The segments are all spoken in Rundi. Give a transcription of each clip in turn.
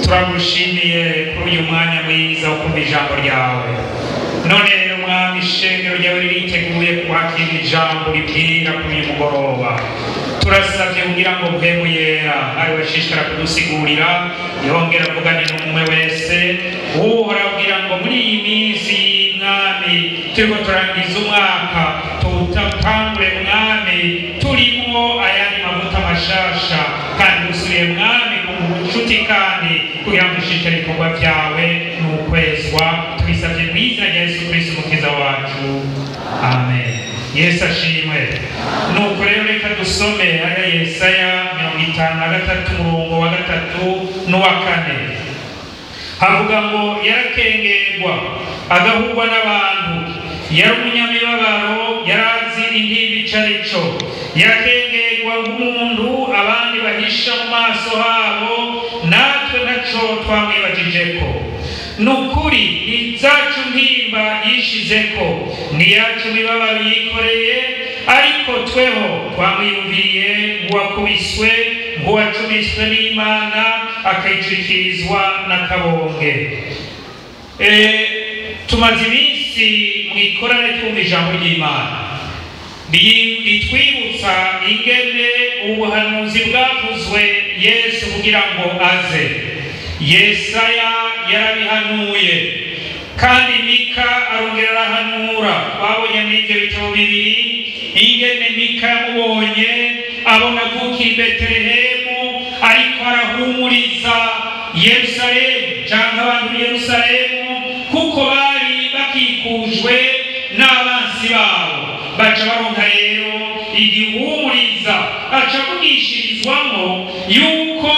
turagushimiye kuri uyu mwanya mwiza wo kumva ijambo ryawe none rero mwami ishengero ryawe ririteguye kwakira ijambo ribwira kuri uyu mugoroba turasabye kugira ngo mpemu yera ari we ashishikara kudusigurira yongera avugane n'umwe wese uhora abwira ngo muri iyi minsi y'umwami turiko turangiza umwaka tuwutangure mwami turimo ayandi mavuta mashasha kandi dusubiye mwami ku bucuti kandi kugira ngo ishishikare ibikorwa byawe ni ukwezwa tubisabye mu izina rya yesu kristo umukiza wacu amen yesu ashimwe nuko rero reka dusome ariya yesaya mirongo itanu na gatatu umurongo wa gatatu n'uwa kane havuga ngo yarakengerwa agahurwa n'abantu yari umunyamibabaro yari azi intimba ico ari co yakengerwa nk'umuntu abandi bahisha mu maso habo natwe ntaco twamwibajijeko ni ukuri izacu ntimba yishizeko niyacu mibabaro yikoreye ariko tweho twamwiyumviriye nk'uwakubiswe nk'uwacumiswe n'imana akayicurikirizwa n'akabonge Eh, tumaze iminsi mu ikorane twumva ijambo ry'imana Ri- ritwibutsa ingene ubuhanuzi bwavuzwe yesu kugira ngo aze yesaya yarabihanuye kandi mika arongera arahanura twabonye muri ibyo bitabo bibiri ingene mika yamubonye abona avuka i betelehemu ariko arahumuriza yerusalemu cyangwa abantu b'i yerusalemu kuko bari bakikujwe n'abansi babo baca baronka rero igihumuriza aca avugishirizwamo yuko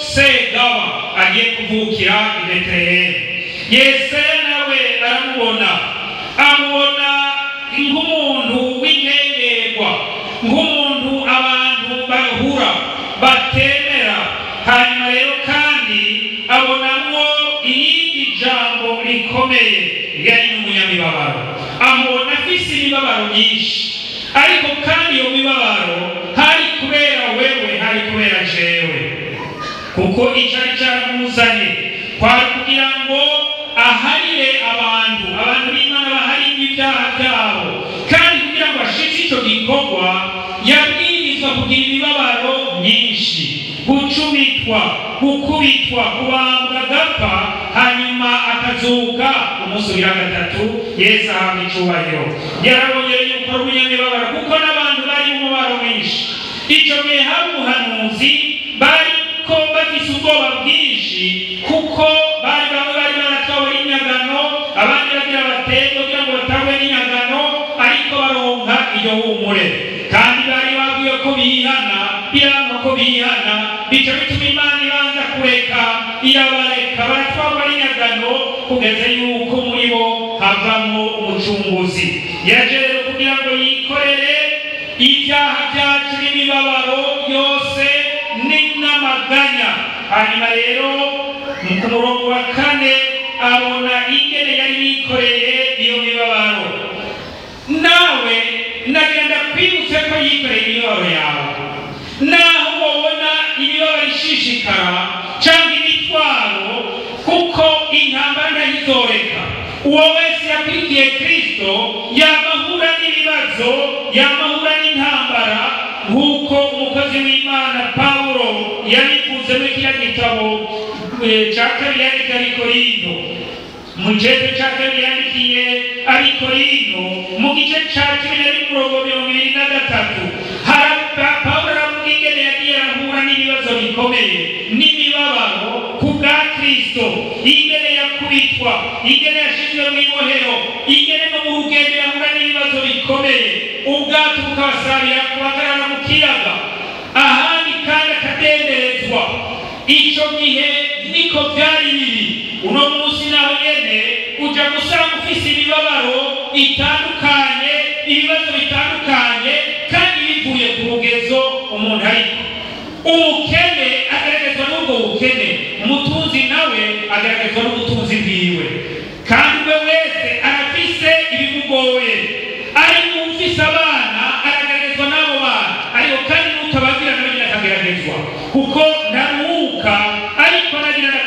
segaba agiye kuvukira i betelehemu yesaya nawe aramubona amubona nk'umuntu w'inkengerwa nk'umuntu abantu bahura batemera hanyuma rero kandi abonamwo irindi jambo rikomeye yari n'umunyamibabaro amubona afise imibabaro myinshi ariko kandi iyo mibabaro hari kubera wewe hari kubera jewe kuko icyari cyaramuzanye kwari kugira ngo aharire abantu abantu b'imana baharire ibyaha byabo kandi kugira ngo ashitse icyo gikorwa yabwirizwa kugira imibabaro myinshi gucumitwa gukubitwa kubambwa agapfa hanyuma akazuka umusubira gatatu yesu ahabwa icyubahiro yarabongeye yuko ari umunyamibabaro kuko n'abantu bari mu mubabaro mwinshi icyo gihe hari umuhanuzi bari ko bafise ubwoba bwinshi kuko bari bamwe bari baratwawe n'inyagano abandi bagira baterwe kugira ngo batangwe n'inyagano ariko baronka iyo humure kandi bari babwiwe ko bihana biranga ko bihana bica bituma imana ibanza kureka irabareka baratwarwa n'inyagano kugeza yuko muri bo havamo umucunguzi yaje rero kugira ngo yikorere ibyaha byacu n'imibabaro yose ni n'amaganya hanyuma rero mu ku murongo wa kane abona ingene yari yikoreye iyo mibabaro nawe nagenda kwibutse ko yikoreye imibabaro yawe naho wabona imibabaro ishishikara cyangwa imitwaro kuko intambara ntayizoreka uwo wese yakurikiye kristo yamahura n'ibibazo yamahura n'intambara nk'uko umukozi w'imana pawulo yabivuze muri kiriya gitabo eh, cya kabiri yandika abikorino mu gice cya kabiri yandikiye abikorino mu gice cya cumi na rimwe umurongo mirongo ibiri na gatatu haraba pawulo aravuga ingene yagiye arahura n'ibibazo bikomeye n'imibabaro ku bwa kristo ingene yakubitwa ingene yashyizwe mu ibohero ingene no mu rugendo yahura n'ibibazo bikomeye ubwato bukabasabira kubagarara mu kiyaga ahandi kandi akadenderezwa icyo gihe niko byari biri uno munsi nawe nyene uja gusanga ufise imibabaro itandukanye ibibazo bitandukanye kandi bivuye ku rugezo umuntu ariko umukene agaragazwa n'ubwo bukene umutunzi nawe agaragazwa n'ubutunzi bwiwe kandi we wese arafise ibimugoye ari ufise abana aragaragazwa n'abo bana ariko kuko ntaruhuka ariko nagira ndakubarire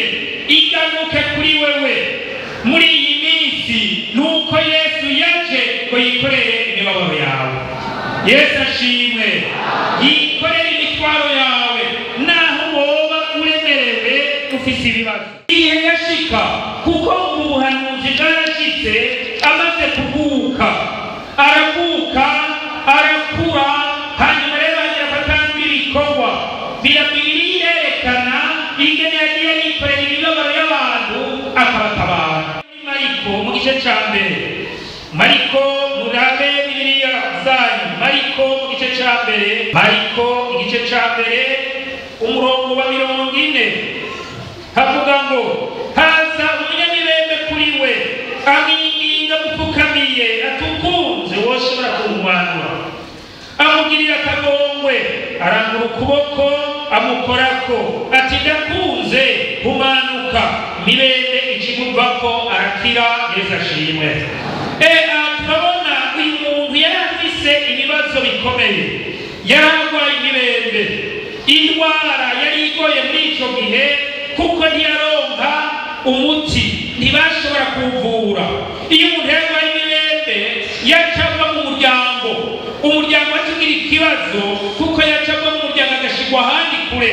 igaruke kuri wewe muri iyi minsi nuko yesu yaje ngo yikorere imibabaro yawe yesu ashimwe yikorere imitwaro yawe naho woba uremerewe ufise ibibazo igihe yashika kuko ubu buhanuzi bwarashitse amaze kuvuka aravuka arakura hanyuma rero agira afatanga ibikorwa birabiri yerekana ingene yagiye yikorera imibabaro y'abantu akabatabara mariko mu gice ca mbere mariko murabe bibiliya zanyu mariko mu gice ca mbere mariko igice ca mbere umurongo wa mirongo ine havuga ngo haza umunyamibembe kuri we amwinginga gupfukamiye atukunze woshobora kumumanura amugirira akagongwe arangura ukuboko amukorako ati ndakunze humanuka mibembe ikimuvako arakira yesu ashimwe e aha turabona uyu muntu yari afise ibibazo bikomeye yari arwaye imibembe indwara yari igoye muri icyo gihe kuko ntiyaronka umuti ntibashobora kuwuvura iyo umuntu yarwaye imibembe yacava mu muryango umuryango wakigira ikibazo kuko yacava mu muryango agashigwa ahandi kure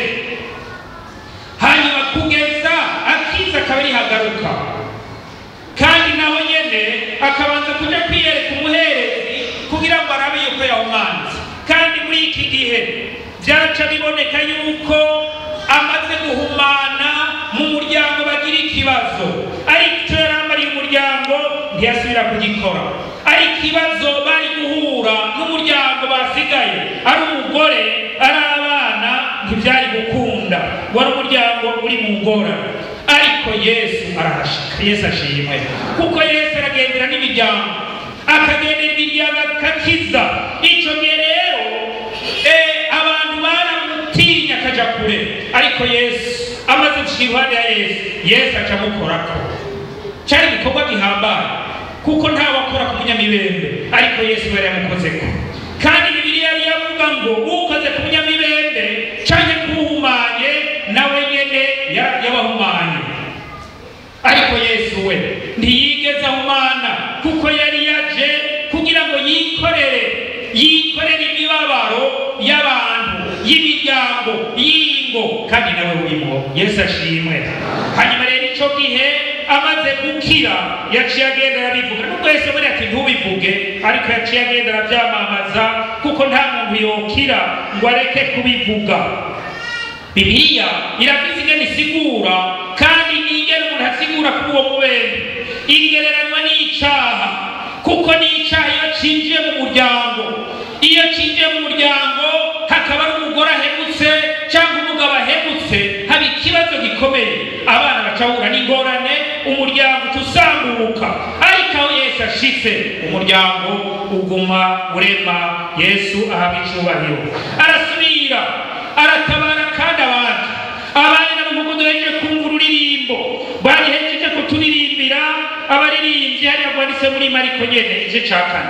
hanyuma kugeza akiza akaba arihagaruka kandi naho nyene akabanza kuja kwiyereka umuherezi kugira ngo arabe yuko yahumanze kandi muri iki gihe vyaca biboneka yuko amaze guhumana mu muryango bagira ikibazo ariko icyo yari amariye umuryango ntiyasubira kugikora ari ikibazo bari guhura n'umuryango basigaye ari umugore ari abana ntibyari gukunda wari umuryango uri mu ngorane ariko yesu arahashika yesu ashimwe kuko yesu aragendera n'imiryango akagendera imiryango akakiza icyo gihe rero eh, abantu baramutinya akaja kure ariko yesu amaze gushika iruhande ya yesu yesu aca amukorako cyari igikorwa gihambaye kuko ntawe akora ku munyamibembe ariko yesu yari yamukozeko kandi bibiliya yari yavuga ngo ukoze ku munyamibembe canke kuwuhumanye nawe nyene ya- yabahumanye ariko yesu we ntiyigeze ahumana kuko yari yaje kugira ngo yikorere yikorere imibabaro y'abantu y'imiryango y'ingo kandi nawe urimo yesu ashimwe hanyuma rero icyo gihe amaze gukira yaciye agenda arabivuga nubwo yesu yabonye ati ntubivuge ariko yaciye agenda arabyamamaza kuko nta muntu yokira ngo areke kubivuga bibiliya irafise ingene isigura kandi n'ingene umuntu asigura kuri uwo mubembe igereranywa n'icaha kuko n'icaha iyo cinjiye mu muryango iyo cinjiye mu muryango hakaba ari umugore ahemutse cyangwa umugabo ahemutse haba ikibazo gikomeye abana bacahura n'ingorane umuryango utusambuka ariko aho yesu ashitse umuryango uguma urema yesu ahabwa icubahiro arasubira aratabara kandi abandi abandi nabo nk'uko duhejeje kumva ururirimbo barihejeje kuturirimbira abaririmbyi hariya rwanditse muri mariko nyene igice ca kane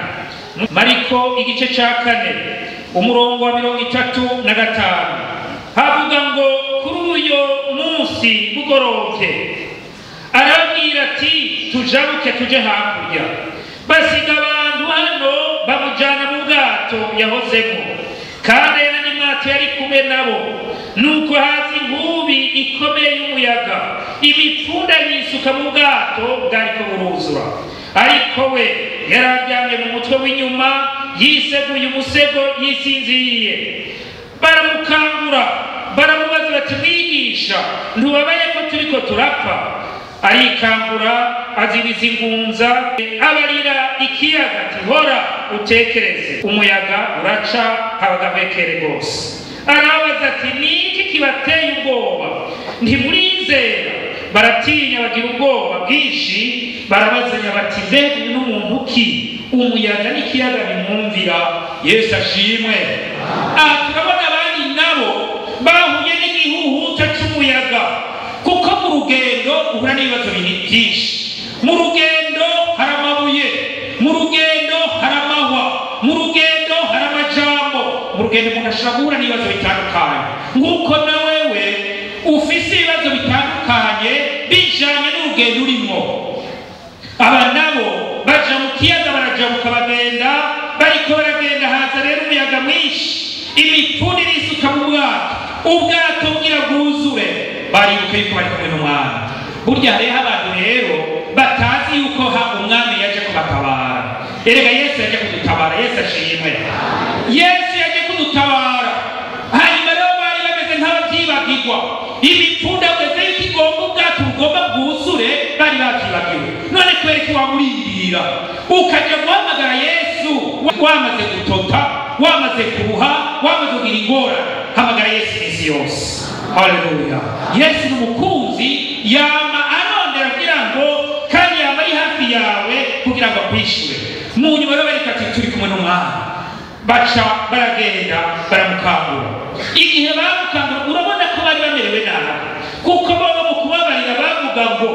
mariko igice ca kane umurongo wa mirongo itatu na gatanu havuga ngo kuri uyo munsi bugorovye arababwira ati tujabuke tuje hakurya basiga abantu hano bamujana mu bwato yahozemo kandi yari n'imwato yari kumwe nabo nuko haza inkubi ikomeye y'umuyaga imipfunda yisuka mu bwato bwariko buruzura ariko we yari aryamye mu mutwe w'inyuma yiseguye umusego yisinziriye baramukangura baramubaza bati mwigisha ntubabaye ko turiko turapfa arikangura azibiza ingunza abarira ikiyaga ati hora utekereze umuyaga uraca habagavekere rwose arabaza ati niki kibateye ubwoba ntimurizera baratinya bagira ubwoba bwinshi barabazanya bati mbega uyu n'umuntu ki umuyaga n'ikiyaga bimwumvira yesu ashimwe aha turabona abandi nabo bahuye n'igihuhuta cy'umuyaga kuko mu rugendo uhura n'ibibazo binini byinshi mu rugendo hari amabuye mu rugendo hari amahwa mu rugendo hari amajambo mu rugendo umuntu ashobora guhura n'ibibazo bitandukanye nk'uko na wewe ufise ibibazo n'ibibazo bitandukanye bijanye n'urugendo urimo aba nabo baja mu kiyaga barajabuka bagenda bariko baragenda haza rero umuyaga mwinshi imipfuni irisuka mu bwato ubwato bwira bwuzure baribuka yuko bari kumwe n'umwami burya hariho abantu rero batazi yuko ha umwami yaje kubatabara erega yesu yaje kudutabara yesu ashimwe yesu yaje kudutabara hanyuma rero bari bameze nk'ababyibagirwa imipfunda ugeze yuko igomba ubwato bugomba bwuzure bari babyibagiwe none kubera ko wamurindira ukajya guhamagara yesu wamaze gutota wamaze kuruha wamaze kugira ingorane hamagara yesu iminsi yose haleluya yesu ni umukunzi yama arondera kugira ngo kandi yama ari hafi yawe kugira ngo akwishyure mu nyuma rero bareka ati turi kumwe n'umwami baca baragenda baramukangura igihe bamukangura urabona ko bari bamerewe nabi kuko baba mu kubabarira bavuga ngo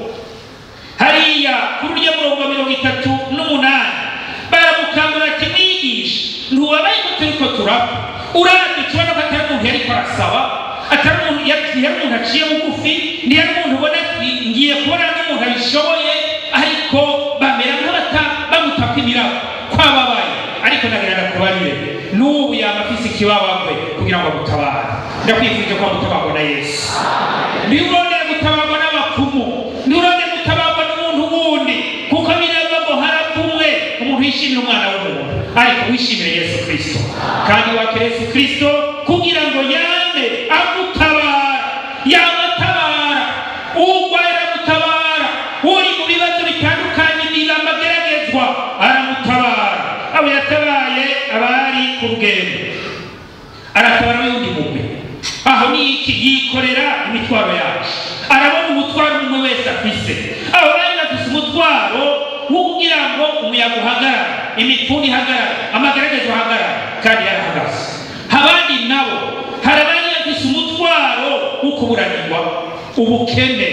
hariya kuri urya murongo wa mirongo itatu n'umunani baramukangura ati mwigisha ntubabaye ko turi ko turapfa urabye tubona ko atari umuntu yariko arasaba atari umuntu yari umuntu aciye bugufi ntiyari umuntu ubona ati ngiye kubona n'umuntu abishoboye ariko bamera nk'abata bamutaka imirabo kwababaye ariko nagira kubarire n'ubu yaba afise ikibabagwe kugira ngo agutabare ndakwifurije ko agutabarwa na yesu ntiurondere gutabarwa n'abapfumu ntiurondere gutabarwa n'umuntu wundi kuko birava ngo harapfumwe umuntu yishimira umwana w'umuntu ariko wishimire yesu kirisito kandi wakira yesu kirisito kugira ngo yame agutabara yabatabara urwaye aragutabara uri mu bibazo bitandukanye n'ibiba ageragezwa aramutabara abo yatabaye abari ku rugendo aratabara n'undi mugwi aho ni iki yikorera imitwaro yacu arabona umutwaro umwe wese afise abo bari bafise umutwaro wo kugira ngo umuyaga uhagarare imipfuni ihagarare amagaragazo ahagarare kandi yarahagaze abandi nabo hari abari bafise umutwaro wo kuburanirwa ubukene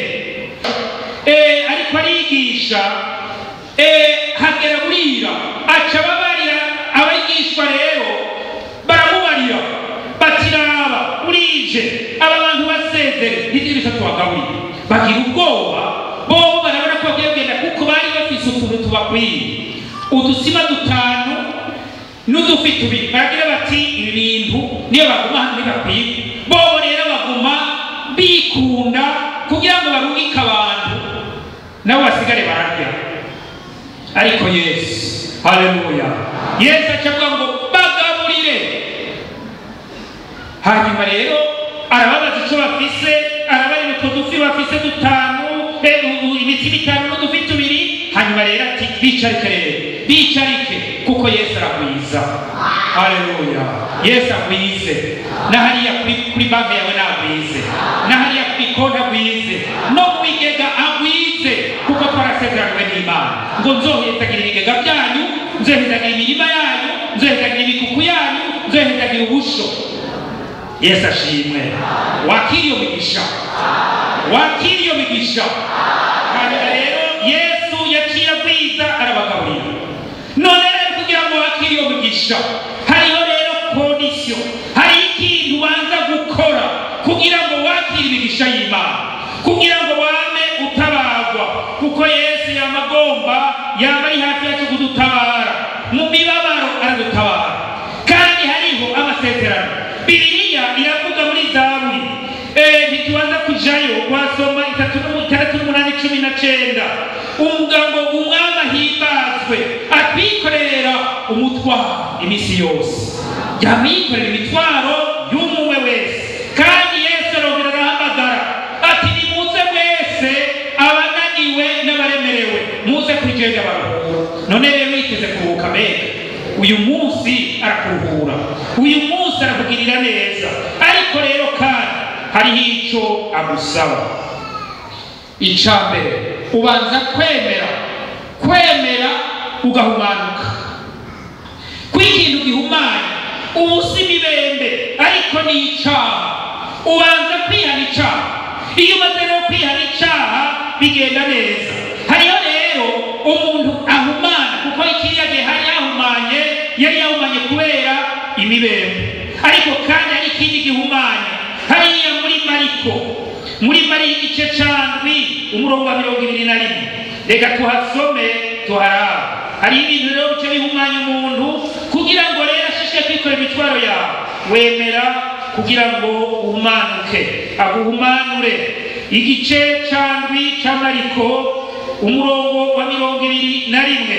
Eh, ariko arigisha eh, hagera burira aca babarira abigishwa rero baramubarira batiraba burije aba bantu basezere hirya bitatu bagaburiye bagira ubwoba bo barabona ko bagiye kugenda kuko bari bafise utuntu tubakwiye udusima dutanu n'udufi tubiri baragira bati ibi bintu niyo baguma hano ntibakwiye bobo rero baguma bikunda kugira ngo barungike abantu nabo basigare bararya ariko yesu haleluya yesu acavuga ngo bagaburire hanyuma rero arababaza icyo bafise arabarira utwo dufi bafise dutanu be- u- imiti bitanu n'udufi tubiri hanyuma rero ati bicarike rero bicarike kuko yesu aragwiza haleluya yesu agwize na hariya kuri, kuri banki yawe nagwize na hariya kuri konti agwize no mu bigega agwize kuko twarasezeranywe n'imana ngo nzohetagira ibigega byanyu nzohetagira imirima yanyu nzohetagira ibikuku yanyu nzohetagira ubusho yesu ashimwe wakira iyo migisha wakira iyo migisha hanyuma rero yesu yaciye agwiza arabagaburira none rero kugira ngo wakire iyo migisha hariho rero kondisiyo hari ikintu ubanza gukora kugira ngo wakire imigisha y'imana kugira ngo wame utabarwa kuko yesu yama agomba yaba ari hafi yacu kudutabara mu mibabaro aradutabara kandi hariho amasezerano bibiliya iravuga muri zaburi Eh, ntitubanza kujayo wasoma itatu n'umu- itandatu n'umunani cumi na cenda uvuga ngo umwami ahimbazwe atwikorera umutwaro iminsi yose yama yikorera imitwaro y'umwe wese kandi yesu arongera arahamagara ati nimuze mwese abananiwe n'abaremerewe muze kugenda baruhura none rero yiteze kuruhuka mbega uyu munsi arakuruhura uyu munsi arakugirira neza ariko rero kandi hariho icyo agusaba icya mbere ubanza kwemera kwemera ugahumanuka ko ikintu gihumanya ubu si imibembe ariko ni icyaha ubanza kwihana icyaha iyo umaze rero kwihana icyaha bigenda neza hariho rero umuntu ahumana kuko ikiriya gihe hari yahumanye yari yahumanye kubera imibembe ariko kandi hari ikindi gihumanya hariya muri mariko muri mari igice candwi umurongo wa mirongo ibiri na rimwe reka tuhasome tuharaba hari ibintu rero bice bihumanya umuntu kugira ngo rero ashishike kwikorera imitwaro yawe wemera kugira ngo uhumanuke aguhumanure igice candwi c'amariko umurongo wa mirongo ibiri na rimwe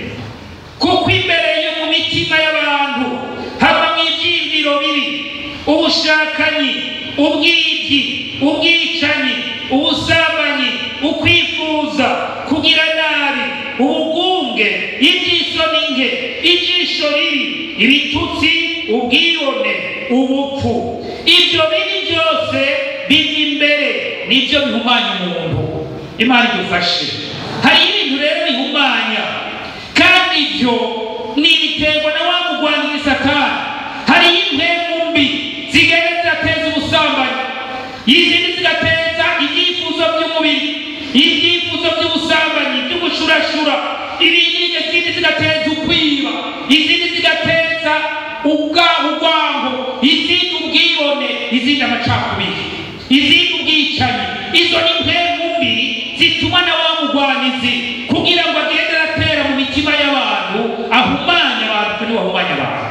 kuko imbere yo mu mitima y'abantu habamo ibyiyumviro bibi ubushakanyi ubwibyi ubwicanyi ubusambanyi ukwifuza kugira nabi ubugunge iby'isoni nke ijisho ribi ibitutsi ubwibone ubupfu ibyo bibi byose bijya imbere nibyo bihumanya umuntu imana idufashe hari ibintu rero bihumanya kandi ibyo ni ibiterwa na wa mugwanyi satani hari impemu mbi zigenda zigateza ubusambanyi izindi zigateza ibyifuzo by'umubiri ibyifuzo by'ubusambanyi by'ubushurashura ibindi izindi zigateza ukwiba izindi zigateza ubwa urwango izindi ubwibone izindi amacakubiri izindi ubwicanyi izo ni impemu mbi zituma na wa mugwanizi kugira ngo agende aratera mu mitima y'abantu ahumanya abantu kuko niwe ahumanya abantu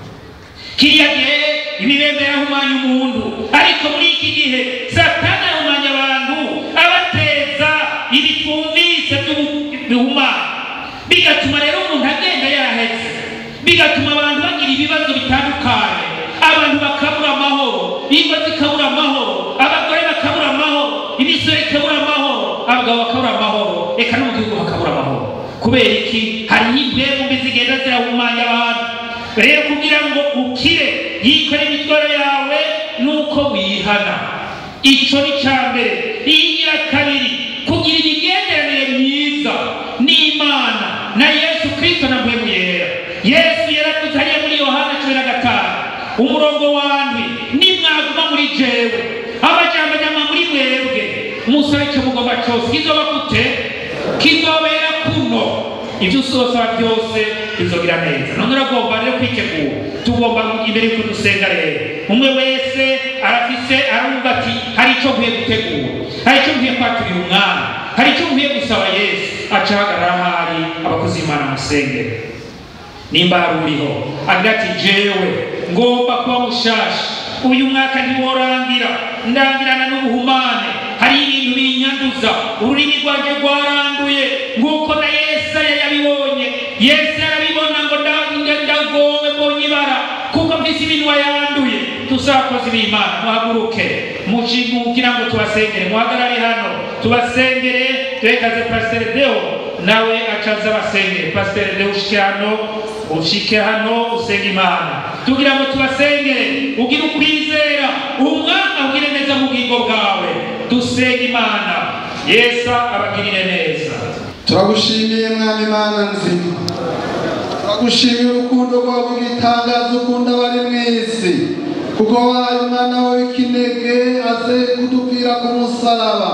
kiriya gihe imibembe yahumanya umuntu ariko muri iki gihe satani ahumanya abantu abateza ibitwumvise bihumanya bigatuma rero umuntu agenda yahetse bigatuma abantu bagira ibibazo bitandukanye abantu bakabura amahoro ingo zikabura amahoro abagore bakabura amahoro imisoro ikabura amahoro abagabo bakabura amahoro reka no mu gihugu hakabura amahoro kubera iki hariho impemu mbi zigenda zirahumanya abantu rero kugira ngo ukire yikore imitwaro yawe nuko wihana ico ni ca mbere iyigira kabiri kugira imigenderanire myiza n'imana na yesu kristo na mpwemu yera yesu yaravuze hariya muri yohana cumi na gatanu umurongo wandwi nimwaguma muri jewe amajambo nyama muri mwebwe musabe icyo mugomba cyose kizoba gute kizobera kuno ibyo usosaba byose bizogira neza none uragomba rero kwitegura tugomba imbere yuko dusenga rero umwe wese arafise arumva ati hari icyo nkwiye gutegura hari icyo nkwiye kwaturira umwami hari icyo nkwiye gusaba yesu aca ahagarara ahari abakozi b'imana musengere nimba hari uriho agira ati jewe ngomba kuba mushasha uyu mwaka ntiworangira ndangirana n'ubuhumane hari ibintu binyanduza ururimi rwanjye rwaranduye nk'uko na yesaya yabibonye yesu yarabibona ngo ndagowe mbonye ibara kuko mfise iminwa yanduye tusakozi b'imana muhaguruke kugira ngo tubasengere muhagarare hano tubasengere turekaze pasiteri deo nawe acaza abasengere pasiteri deo ushike hano ushike hano usenga imana tugira ngo tubasengere ugire ukwizera umwami ugire neza mu bwingo bwawe dusenga imana yesu abagirire neza turagushimiye mwami imana nzima turagushimiye urukundo rwawe rw'itangazo ukunda abari mu isi kuko wahaye umwana wawe w'ikinege aze kudupfira ku musaraba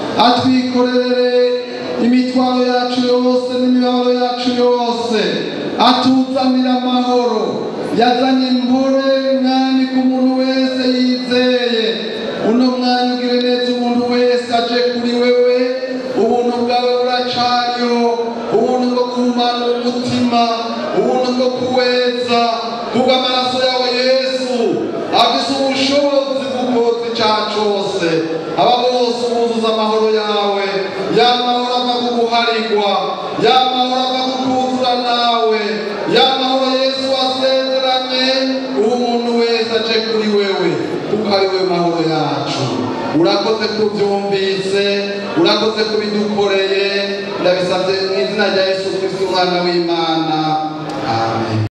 atwikorere imitwaro yacu yose n'imibabaro yacu yose atuzanira amahoro yazanye impore mwami ku muntu wese yizeye uno mwanya ugire neza umuntu wese aje kuri wewe ubuntu bwawe buracariho ubuntu bwo guhumana umutima ubuntu bwo kuweza kubwo amaraso yawe yesu afise ubushobozi bw'ukozi icyaha cyose aba bose buzuza amahoro yawe ya mahoro ava ku guharigwa ya mahoro ava ku kuzura nawe ya mahoro yesu wasezeranye uwo umuntu wese aje kuri wewe kuko ari we mahoro yacu urakoze kubyumvise urakoze kubidukoreye ndabisabye mu izina rya yesu kristo umwana w'imana amen